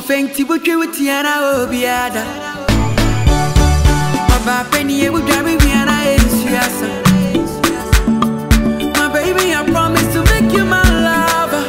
fenti butwe wutiana obiada Ọba penny e wudwa me wiana ensuasa My baby I promise to make you my lover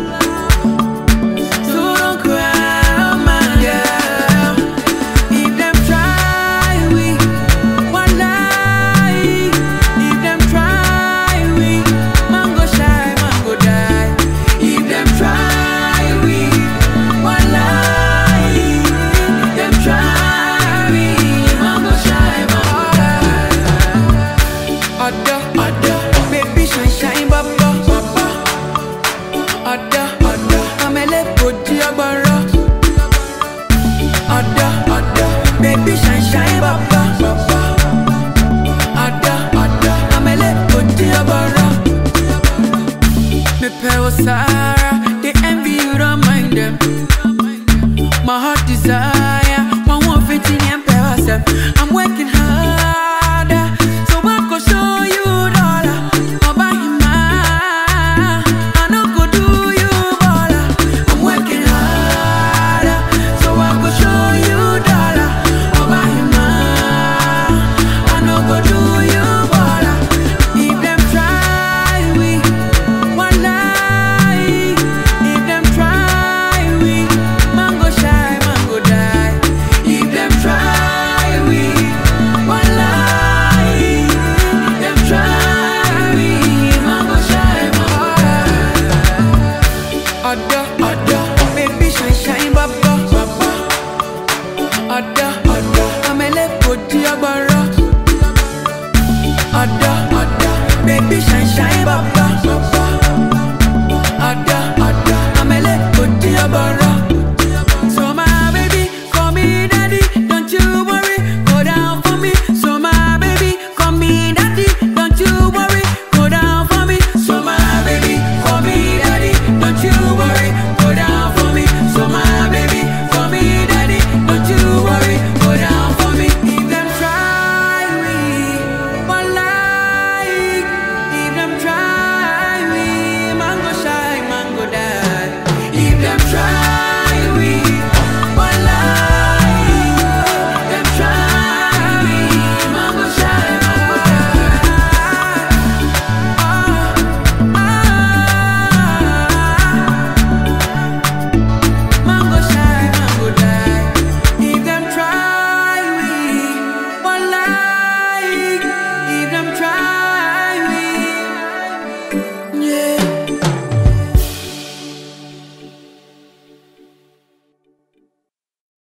So don't cry my girl If them try we one lie If them try we mango shy mango die If them try we one lie If them try we mango shy mango die Ada ada baby shine shine baba baba Ada ada amele poti agbara Ada ada baby shine shine baba baba Ada ada amele poti agbara Me pay Sarah, they envy you don't mind them. My heart desire, my one fitting and pay I'm working harder, so I go show you dollar. I'll buy him I no go do you baller. I'm working harder, so I go show you dollar. I'll buy him I no go do you baller. If them try we, one lie. If them try we, mango shy, mango die. If them try we, one lie. If them try we, mango shy, mango die. Ada, ada, baby shine, shine, baba, baba. Ada, ada, amele poti agbara. Ada, ada, baby shine, shine, baba, baba.